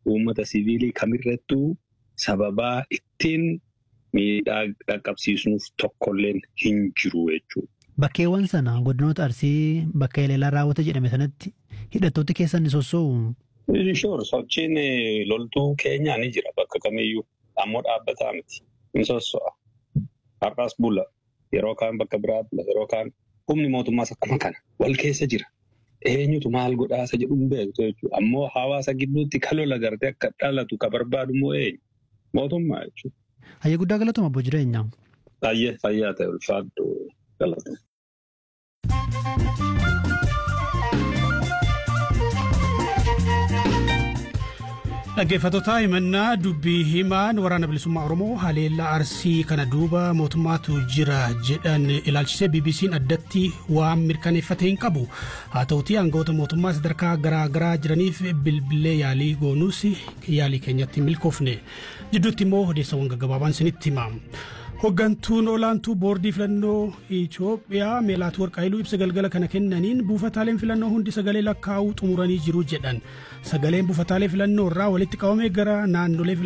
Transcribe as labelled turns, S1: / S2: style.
S1: uummata siviilii kamirrattuu sababaa ittiin miidhaa dhaqqabsiisnuuf tokkolleen hin jiru jechuudha.
S2: Bakkeewwan sana godinoota Arsii bakka Eleelaa raawwate jedhame sanatti hidhattooti keessan ni sossoo'u.
S1: Inshoor sochiin loltuu keenyaa ni jira bakka kamiyyuu ammoo dhaabbataa miti. Ni sosso'a. Har'as bula. Yeroo kaan bakka biraa bula. Yeroo kaan humni mootummaas akkuma kana wal keessa jira. Eenyutu maal godhaasa jedhu hin beektu jechuudha. Ammoo hawaasa gidduutti kan lola gartee akka dhalatu kan barbaadu immoo eenyu? Mootummaa jechuudha.
S2: Hayyee guddaa galatuma abbo jireenyaa.
S1: Baay'ee fayyaa ta'e ulfaadhu galatuma.
S3: Dhaggeeffattoota himannaa dubbii himaan waraana bilisummaa Oromoo haleellaa arsii kana duuba mootummaatu jira jedhan ilaalchisee BBC'n addatti waan mirkaneeffate hin qabu. Haa ta'utii aangawoota mootummaa sadarkaa garaa garaa jiraniif bilbilee yaalii goonuus yaalii keenyatti milkoofne. Jidduutti immoo odeessawwan gaggabaabaan isinitti hima. Hoggantuun olaantuu boordii filannoo Itoophiyaa Meelaatuu Warqaayiluu ibsa galgala kana kennaniin buufataaleen filannoo hundi sagalee lakkaa'uu xumuranii jiru jedhan. Sagaleen buufataalee filannoo irraa walitti qabamee gara naannolee